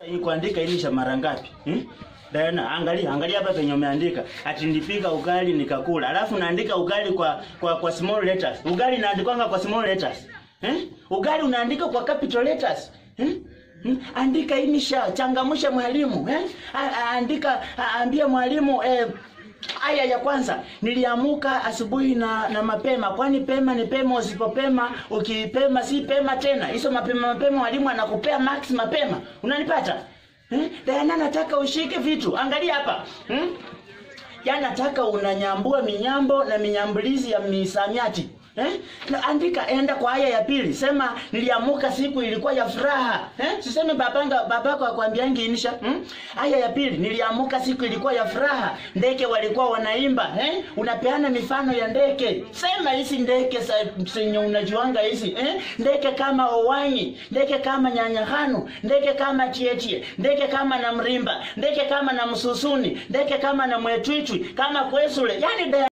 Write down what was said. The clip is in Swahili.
Hii kuandika ilisha mara ngapi? Hmm? Diana, angalia, angalia hapa penye umeandika. Ati nilipika ugali nikakula. Alafu naandika ugali kwa kwa kwa small letters. Ugali naandikwanga kwa small letters. Eh? Ugali unaandika kwa capital letters. Hmm? Hmm? Andika inisha, changamsha mwalimu, eh? A- a- Andika, a- ambia mwalimu eh Aya ya kwanza, niliamuka asubuhi na na mapema, kwani pema ni pema, usipopema ukipema si pema tena. Hizo mapema mapema, mwalimu anakupea max mapema. Unanipata? Eh? Diana, nataka ushike vitu. Angalia hapa. Hmm? Ya nataka unanyambua minyambo na minyambulizi ya misamiati. Eh? Na andika enda kwa aya ya pili. Sema niliamuka siku ilikuwa ya furaha. Eh? Siseme babanga babako akwambiangi inisha. Hmm? Aya ya pili niliamuka siku ilikuwa ya furaha. Ndege walikuwa wanaimba. Eh? Unapeana mifano ya ndege. Sema hizi ndege za zenye unajuanga hizi. Eh? Ndege kama owanyi, ndege kama nyanyahanu, ndege kama chiechie, ndege kama na mrimba, ndege kama na msusuni, ndege kama na mwetwichwi, kama kwesule. Yaani